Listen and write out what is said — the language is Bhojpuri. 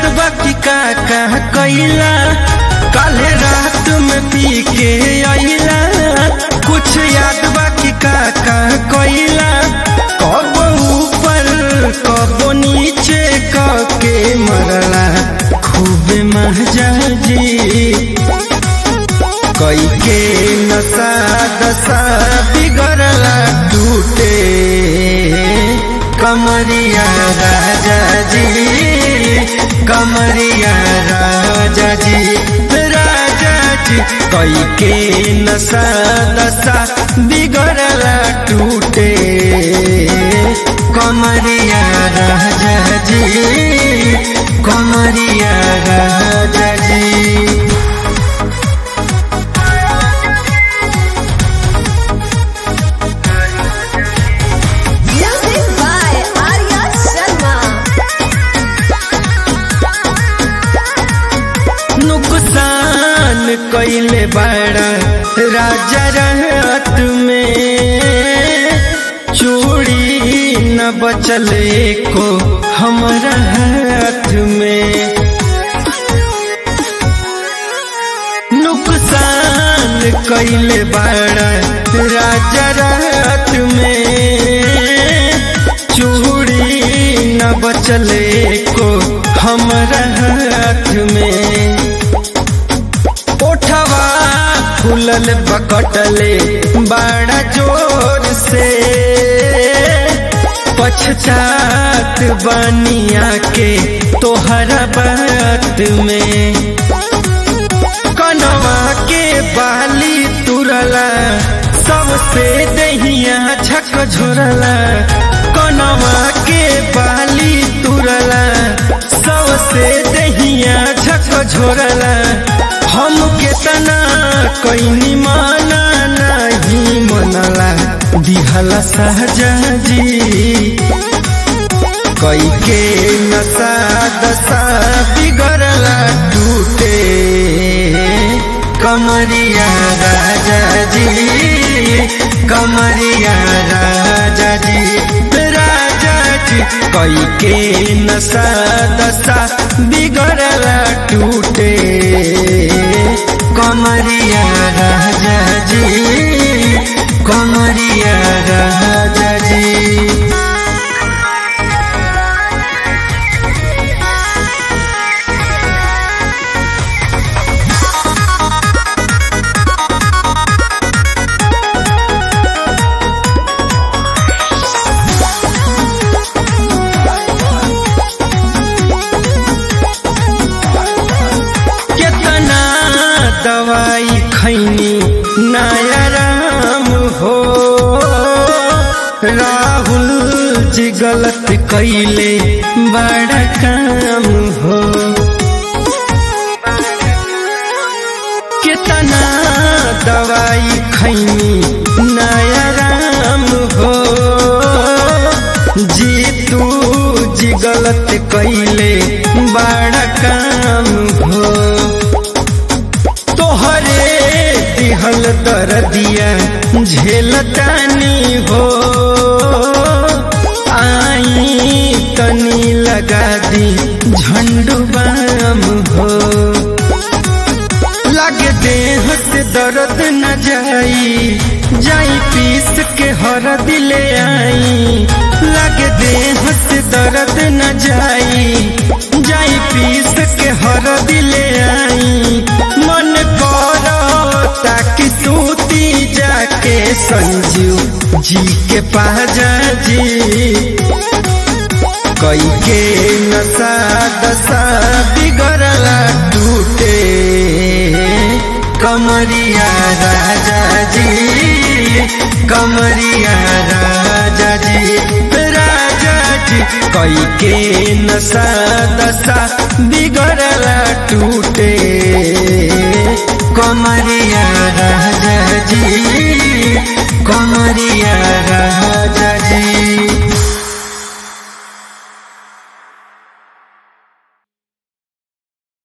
बाकी का का कैला काले रात में पी के अइला कुछ याद बाकी का का कैला कब ऊपर कब नीचे के मरला खूब महजाजी कई के नशा दशा बिगड़ला टूटे कमरिया राजा जी कमरिया राजा जी राजा जी कई के नशा दशा बिगड़ला टूटे कमरिया राजा जी कमरिया राजा जी Music by Arya Sharma. नुकसान कैले बड़ा राजा रात में चूड़ी न बचले को हमारा हाथ में नुकसान कैले बड़ा राजा रात में चूड़ी न बचले को हमारा हाथ में ओठवा फूलल बकटले बड़ा जोर से पछतात बनिया के तोहरा बात में कनवा के बाली तुरला सबसे दहिया छक झोरला कनवा के बाली तुरला सबसे दहिया छक झोरला हम केतना कैनी माना नहीं मनला दिहला सहजा जी कई के नशा दशा बिगड़ला टूटे कमरिया राजा जी कमरिया राजा जी राजा जी कई के नशा दशा बिगड़ला टूटे कमरिया राजा जी कमरिया राजा जी कितना दवाई खैनी नया राम हो राहुल जी गलत कैले बड़ा काम हो कितना दवाई खैनी नया राम हो जीतू जी गलत कैले बड़ा काम हो तोहरे दिहल दर्दिया झेलतानी हो आई तनी लगा दी झंडू बाम हो लगे देह से दर्द न जाई जाई पीस के हर दिले आई लगे देह से दर्द न जाई जाई पीस के हर दिले आई मन करो ताकि सूती जाके संजू जी के पाजा जी कई के नशा दशा बिगड़ला टूटे कमरिया राजा जी कमरिया राजा जी राजा जी कई के नशा दशा बिगड़ला टूटे कमरिया राजा जी कमरिया राजा